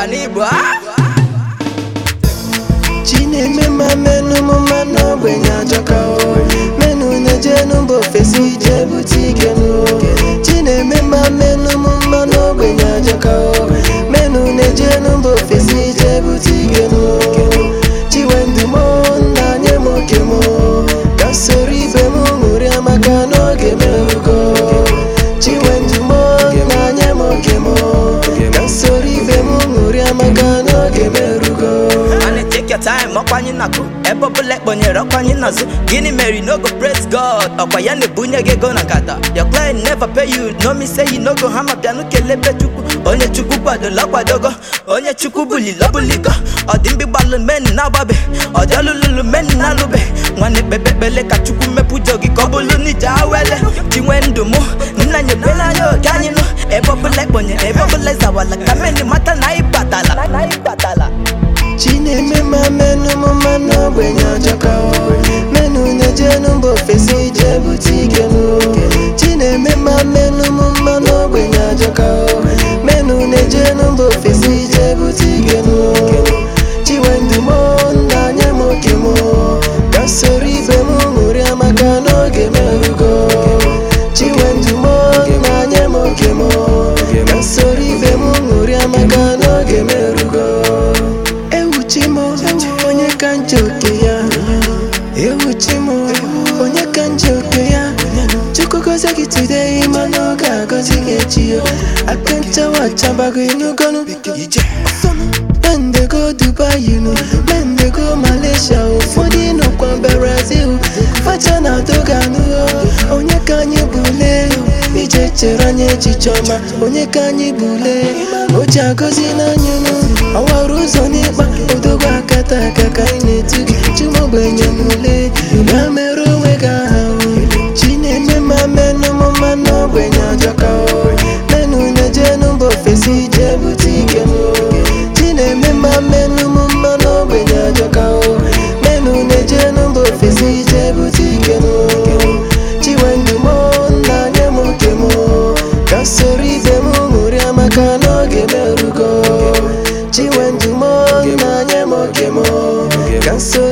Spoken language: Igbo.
n'Igbo ah! Chineme ma menụ m mmanụ ogbenye ajọka o menụ na-ejenu mba ofesi jee bute ike nụ Chineme ma menụ m mmanụ ogbenye ajọka o menụ na-ejenu mba ofesi jee bute ike nụ Chiwendu m nna nye m oke m ka soro ibe m ṅụrịa maka n'oge m erugo Chiwendu m nna nye m oke m ka soro ibe m ṅụrịa maka n'oge m erugo Mana take your time, ọkwa anyị na-akụ ebe ọbụla ekponyere ọkwa anyị n'azụ gịnị mere no go praise God ọkwa ya na-ebunye gị ego na nkata your client never pay you no me say you no go hama bịanụ kelebe chukwu onye chukwu kwadola kwadogo onye chukwu bulili ọbụligo ọ dị mgbe gbalụ men na-agbabe ọ dị ọlụlụlụ men na-alụbe nwanne kpekpekpele ka chukwu mepụjọ gị ka ọ bụlụ n'ije awele chinwe ndụ mụ nna nyebe n'anya oge anyị nụ ebe ọbụla ekponyere ebe ọbụla ịzawala ka meni mata na anyị batala na anyị batala Chineme ma menụ m mmanụ ogbenye ajọka o menụ na-ejenu mba ofesi jee bute ike nụ Chineme ma menụ m mmanụ ogbenye ajọka o menụ na-ejenu mba ofesi jee bute ike nụ Chiwendu m nna nye m oke m ka soro ibe m ṅụrịa maka n'oge m erugo Chiwendu m nna nye m oke m ka soro ibe m ṅụrịa maka n'oge m erugo Ewuchi m onye ka nje oke ya Ewuchi m onye ka nje oke ya Chukwu gozie gị today mana ọ ga-agọzi gị echi yo aka nchawa achabago inugonu Men dey go Dubai you know Men dey go Malaysia ụfọdụ nọkwa Brazil facha na doganu onye ka anyị bule ije chere anya echiche ọma onye ka anyị bule o ji agọzi n'anya unu ọwara ụzọ n'ịkpa odogwu akata aka ka anyị na-etu gị chimogbenye n'ule ya mere onwe gị aha o chi na-eme ma menụ m mmanụ ogbenye ajọka o menụ na-ejenu mba ofesi jee bute ike m chi na-eme ma menụ m mmanụ ogbenye ajọka o menụ na-ejenu mba ofesi jee bute ike m chiwendu m nna nye m oke m ka soro ibe m ṅụrịa maka n'oge m erugo chiwendu m nna nye m oke m ka soro